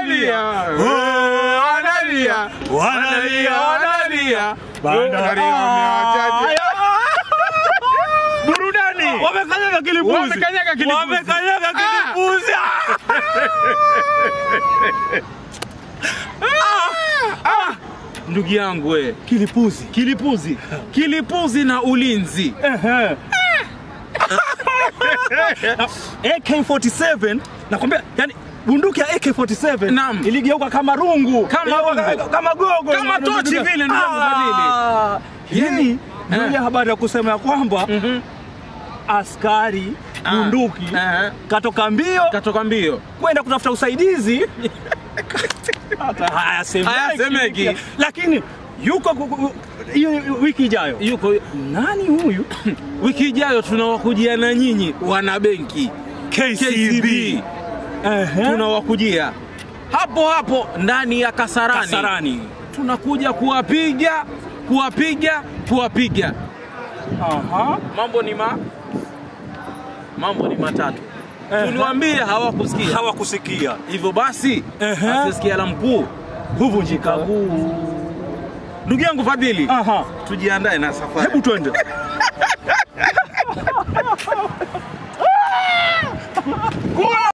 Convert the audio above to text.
Wanalia, wanalia, wanalia, wanalia. Bandari wamewachache. Burudani. Wamekanyaga kilipuzi. Wamekanyaga kilipuzi. Wamekanyaga Ah. kilipuzi. Ndugu yangu we, Kilipuzi. kilipuzi, kilipuzi na ulinzi. Ehe. AK47 nakwambia, yani bunduki ya AK47 Naam. iligeuka kama rungu, Kama Iligeuka rungu. kama gogo, Kama tochi vile, ndugu yangu Ah. Yani, Hii ndio ile habari ya kusema ya kwamba Mhm. askari Ah. bunduki Eh, katoka mbio Katoka mbio. kwenda kutafuta usaidizi hata hayasemeki, Hayasemeki. lakini yuko ku- ku- hiyo wiki ijayo. Yuko Nani huyu? wiki ijayo tunawakujia na nyinyi wana benki KCB. Ehe. tunawakujia hapo hapo ndani ya Kasarani. Kasarani. Tunakuja kuwapiga kuwapiga kuwapiga. Aha. Mambo ni ma mambo ni matatu. Ehe. Tuliwaambia hawakusikia. Hawakusikia. Hivyo basi Ehe. asisikia la mkuu Huvunjika. kaguu. Ndugu yangu Fadhili, Aha. tujiandae na safari. Hebu twende.